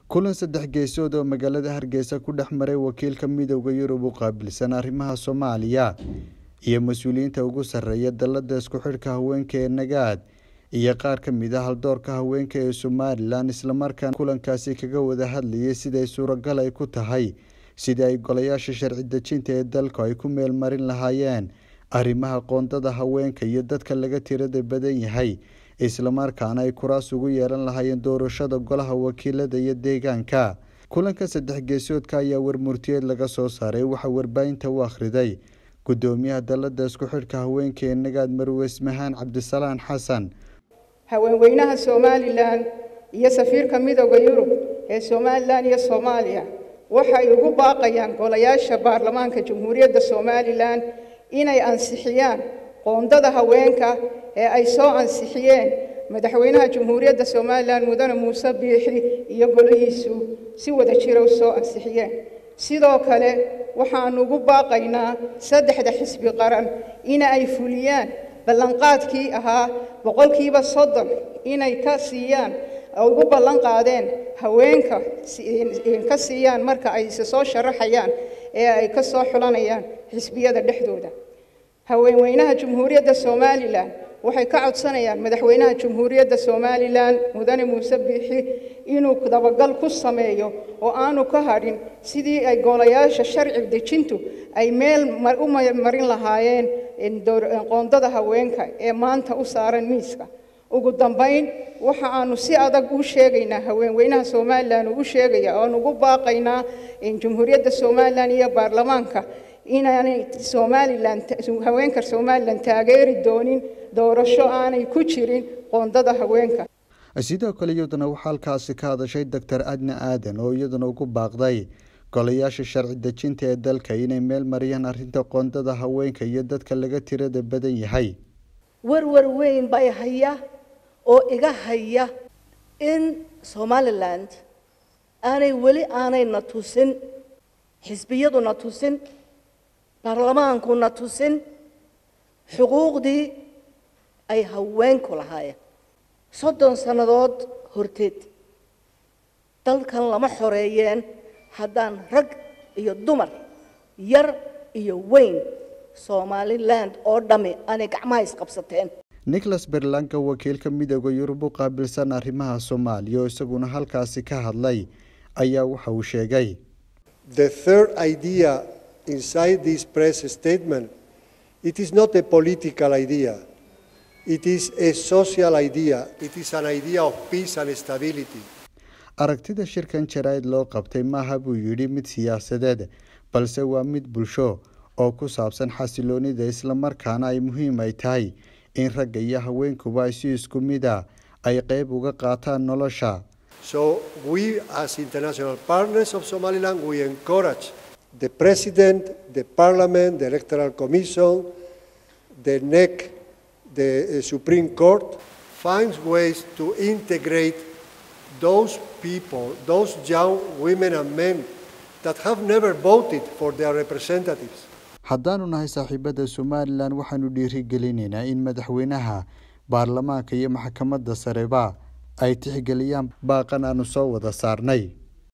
kulan saddex geesood oo magaalada hargeysa ku dhex maray wakiilka midooda yurub u qaabilsan arrimaha soomaaliya iyo mas-uuliyiinta ugu sarreeya dalada isku xidhka haweenka ee nagaad iyo qaar ka mid a haldoorka haweenka ee somalilan islamarkaana kulankaasi kaga wada hadlayay siday suuragal ay ku tahay sidii ay golayaasha sharci dejinta ee dalku ay ku meel marin lahaayeen arrimaha qoondada haweenka iyo dadka laga tirada badan yahay islamarkaana ay kuraas ugu yeelan lahaayeen doorashada golaha wakiilada iyo deegaanka kulanka saddex geesoodka ayaa warmurtiyeed laga soo saaray waxaa warbaahinta u akhriday gudoomiyaha dalada isku xidhka haweenka ee nagaad marwe ismahaan cabdisalaan xasan haweenweynaha somalilan iyo safiirka midooda yurub ee somalilan iyo soomaaliya waxay ugu baaqayaan golayaasha baarlamaanka jamhuuriyadda somalilan inay ansixiyaan qoondada haweenka ee ay soo ansixiyeen madaxweynaha jamhuuriyadda somalilan mudane muuse biixi iyo golihiisu si wada jira u soo ansixiyeen sidoo kale waxaanu ugu baaqaynaa saddexda xisbi qaran in ay fuliyaan ballanqaadkii ahaa boqolkiiba soddon inay ka siiyaan ugu ballan qaadeen haweenka ka siiyaan marka ay se soo sharaxayaan ee ay ka soo xulanayaan xisbiyada dhexdooda haweenweynaha jamhuuriyadda somalilan waxay ka codsanayaan madaxweynaha jamhuuriyadda somalilan mudane muuse biixi inuu dabagal ku sameeyo oo aanu ka hadhin sidii ay golayaasha sharci dejintu ay meel u marin lahaayeen qoondada haweenka ee maanta u saaran miiska ugu dambayn waxa aanu si adag u sheegaynaa haweenweynaha somalilan uu sheegaya oan ugu baaqaynaa jamhuuriyadda somalilan iyo baarlamaanka inaanay somalilan haweenka somalilan taageeri doonin doorasho aanay ku jirin qoondada haweenka sidoo kale iyaduna waxaa halkaasi ka hadashay doctor adna aadan oo iyaduna ugu baaqday golayaasha sharci dejinta ee dalka inay meel mariyaan arrinta qoondada haweenka iyo dadka laga tirada badan yahay warwar weyn bay haya oo iga haya in somaliland aanay weli aanayna tusin xisbiyaduna tusin baarlamaankuna tusin xuquuqdii ay haweenku lahaayeen soddon sannadood horteed dalkan lama xoreeyeen haddaan rag iyo dumar yar iyo weyn somaliland oo dhammi aanay gacmaha isqabsateen nicholas berlanka wakiilka midooda yurub u qaabilsan arrimaha soomaaliya oo isaguna halkaasi ka hadlay ayaa waxa uu sheegay The third idea inside this press statement, it is not a political idea. It is a social idea. It is an idea of peace and stability. aragtida shirkan jaraa'id loo qabtay maaha buu yidhi mid siyaasadeed balse waa mid bulsho oo ku saabsan xasiloonida islamarkaana ay muhiim ay tahay in ragga iyo haweenkuba ay si isku mid a ay qeyb uga qaataan nolosha So we as international partners of Somaliland, we encourage the President, the Parliament, the Electoral Commission, the NEC, the uh, Supreme Court, finds ways to integrate those people, those young women and men that have never voted for their representatives. haddaanu nahay saaxiibada somalilan waxaanu dhiirigelinaynaa in madaxweynaha baarlamaanka iyo maxkamadda sareba ay tixgeliyaan baaqan aanu soo wada saarnay